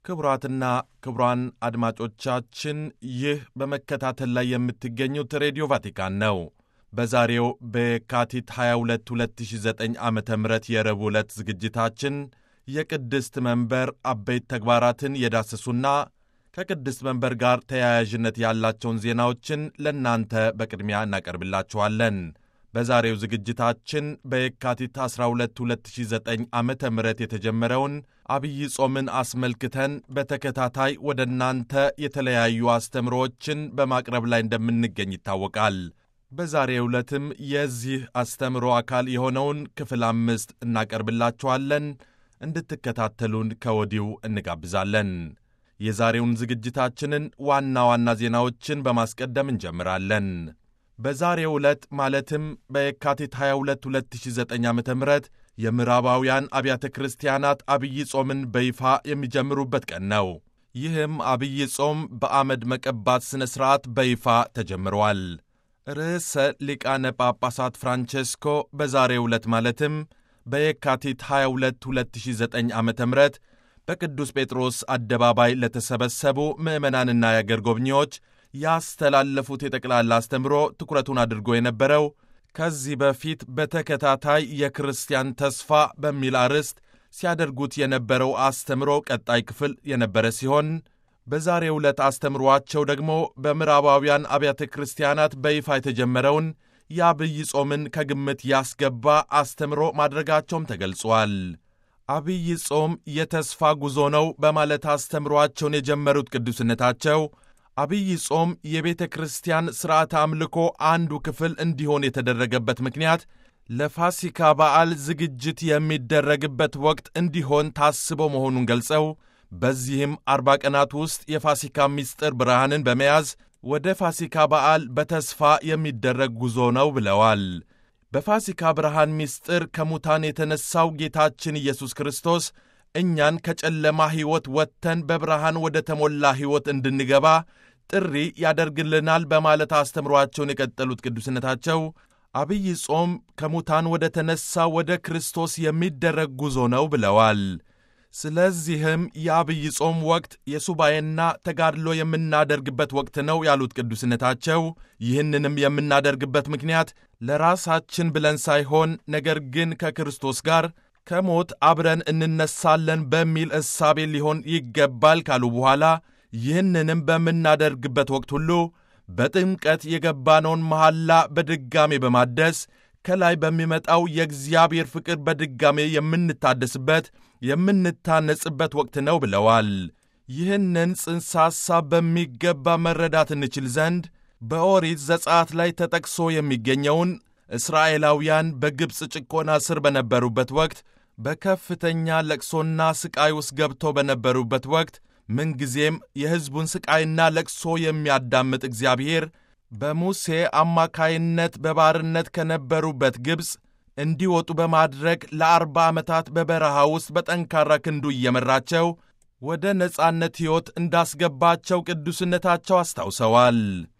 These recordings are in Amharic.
ክቡራትና ክቡራን አድማጮቻችን ይህ በመከታተል ላይ የምትገኙት ሬዲዮ ቫቲካን ነው። በዛሬው በየካቲት 22 2009 ዓ ም የረቡዕ ዕለት ዝግጅታችን የቅድስት መንበር አበይት ተግባራትን የዳሰሱና ከቅድስት መንበር ጋር ተያያዥነት ያላቸውን ዜናዎችን ለእናንተ በቅድሚያ እናቀርብላችኋለን። በዛሬው ዝግጅታችን በየካቲት 12 2009 ዓ ም የተጀመረው አብይ ጾምን አስመልክተን በተከታታይ ወደ እናንተ የተለያዩ አስተምሮዎችን በማቅረብ ላይ እንደምንገኝ ይታወቃል። በዛሬው ዕለትም የዚህ አስተምሮ አካል የሆነውን ክፍል አምስት እናቀርብላችኋለን። እንድትከታተሉን ከወዲሁ እንጋብዛለን። የዛሬውን ዝግጅታችንን ዋና ዋና ዜናዎችን በማስቀደም እንጀምራለን። በዛሬው ዕለት ማለትም በየካቲት 22 2009 ዓ ም የምዕራባውያን አብያተ ክርስቲያናት አብይ ጾምን በይፋ የሚጀምሩበት ቀን ነው። ይህም አብይ ጾም በአመድ መቀባት ሥነ ሥርዓት በይፋ ተጀምሯል። ርዕሰ ሊቃነ ጳጳሳት ፍራንቼስኮ በዛሬው ዕለት ማለትም በየካቲት 22 2009 ዓ ም በቅዱስ ጴጥሮስ አደባባይ ለተሰበሰቡ ምዕመናንና የአገር ጎብኚዎች ያስተላለፉት የጠቅላላ አስተምሮ ትኩረቱን አድርጎ የነበረው ከዚህ በፊት በተከታታይ የክርስቲያን ተስፋ በሚል አርዕስት ሲያደርጉት የነበረው አስተምሮ ቀጣይ ክፍል የነበረ ሲሆን በዛሬው ዕለት አስተምሯቸው ደግሞ በምዕራባውያን አብያተ ክርስቲያናት በይፋ የተጀመረውን የአብይ ጾምን ከግምት ያስገባ አስተምሮ ማድረጋቸውም ተገልጿል። አብይ ጾም የተስፋ ጉዞ ነው በማለት አስተምሯቸውን የጀመሩት ቅዱስነታቸው አብይ ጾም የቤተ ክርስቲያን ሥርዓተ አምልኮ አንዱ ክፍል እንዲሆን የተደረገበት ምክንያት ለፋሲካ በዓል ዝግጅት የሚደረግበት ወቅት እንዲሆን ታስቦ መሆኑን ገልጸው በዚህም አርባ ቀናት ውስጥ የፋሲካ ምስጢር ብርሃንን በመያዝ ወደ ፋሲካ በዓል በተስፋ የሚደረግ ጉዞ ነው ብለዋል። በፋሲካ ብርሃን ምስጢር ከሙታን የተነሣው ጌታችን ኢየሱስ ክርስቶስ እኛን ከጨለማ ሕይወት ወጥተን በብርሃን ወደ ተሞላ ሕይወት እንድንገባ ጥሪ ያደርግልናል በማለት አስተምሯቸውን የቀጠሉት ቅዱስነታቸው አብይ ጾም ከሙታን ወደ ተነሣ ወደ ክርስቶስ የሚደረግ ጉዞ ነው ብለዋል። ስለዚህም የአብይ ጾም ወቅት የሱባኤና ተጋድሎ የምናደርግበት ወቅት ነው ያሉት ቅዱስነታቸው ይህንንም የምናደርግበት ምክንያት ለራሳችን ብለን ሳይሆን ነገር ግን ከክርስቶስ ጋር ከሞት አብረን እንነሳለን በሚል እሳቤ ሊሆን ይገባል ካሉ በኋላ ይህንንም በምናደርግበት ወቅት ሁሉ በጥምቀት የገባነውን መሐላ በድጋሜ በማደስ ከላይ በሚመጣው የእግዚአብሔር ፍቅር በድጋሜ የምንታደስበት የምንታነጽበት ወቅት ነው ብለዋል። ይህንን ጽንሰ ሐሳብ በሚገባ መረዳት እንችል ዘንድ በኦሪት ዘጸአት ላይ ተጠቅሶ የሚገኘውን እስራኤላውያን በግብፅ ጭቆና ስር በነበሩበት ወቅት በከፍተኛ ለቅሶና ሥቃይ ውስጥ ገብተው በነበሩበት ወቅት ምንጊዜም የሕዝቡን ሥቃይና ለቅሶ የሚያዳምጥ እግዚአብሔር በሙሴ አማካይነት በባርነት ከነበሩበት ግብፅ እንዲወጡ በማድረግ ለአርባ ዓመታት በበረሃ ውስጥ በጠንካራ ክንዱ እየመራቸው ወደ ነጻነት ሕይወት እንዳስገባቸው ቅዱስነታቸው አስታውሰዋል።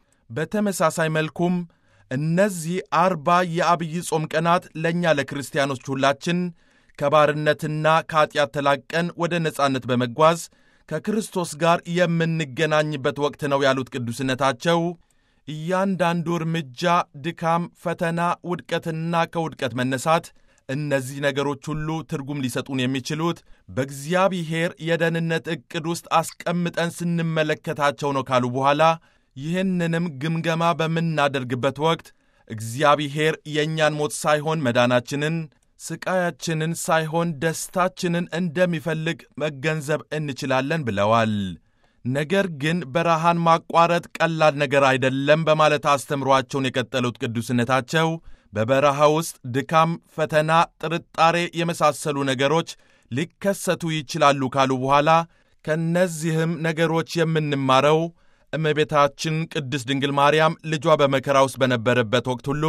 በተመሳሳይ መልኩም እነዚህ አርባ የአብይ ጾም ቀናት ለእኛ ለክርስቲያኖች ሁላችን ከባርነትና ከኀጢአት ተላቀን ወደ ነጻነት በመጓዝ ከክርስቶስ ጋር የምንገናኝበት ወቅት ነው ያሉት ቅዱስነታቸው እያንዳንዱ እርምጃ፣ ድካም፣ ፈተና፣ ውድቀትና ከውድቀት መነሳት እነዚህ ነገሮች ሁሉ ትርጉም ሊሰጡን የሚችሉት በእግዚአብሔር የደህንነት ዕቅድ ውስጥ አስቀምጠን ስንመለከታቸው ነው ካሉ በኋላ ይህንንም ግምገማ በምናደርግበት ወቅት እግዚአብሔር የእኛን ሞት ሳይሆን መዳናችንን፣ ስቃያችንን ሳይሆን ደስታችንን እንደሚፈልግ መገንዘብ እንችላለን ብለዋል። ነገር ግን በረሃን ማቋረጥ ቀላል ነገር አይደለም በማለት አስተምሯቸውን የቀጠሉት ቅዱስነታቸው በበረሃ ውስጥ ድካም፣ ፈተና፣ ጥርጣሬ የመሳሰሉ ነገሮች ሊከሰቱ ይችላሉ ካሉ በኋላ ከእነዚህም ነገሮች የምንማረው እመቤታችን ቅድስት ድንግል ማርያም ልጇ በመከራ ውስጥ በነበረበት ወቅት ሁሉ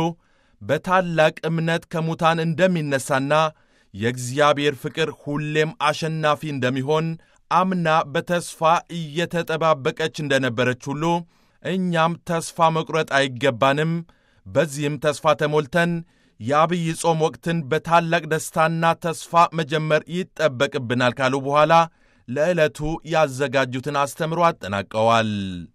በታላቅ እምነት ከሙታን እንደሚነሳና የእግዚአብሔር ፍቅር ሁሌም አሸናፊ እንደሚሆን አምና በተስፋ እየተጠባበቀች እንደነበረች ሁሉ እኛም ተስፋ መቁረጥ አይገባንም። በዚህም ተስፋ ተሞልተን የአብይ ጾም ወቅትን በታላቅ ደስታና ተስፋ መጀመር ይጠበቅብናል ካሉ በኋላ ለዕለቱ ያዘጋጁትን አስተምሮ አጠናቀዋል።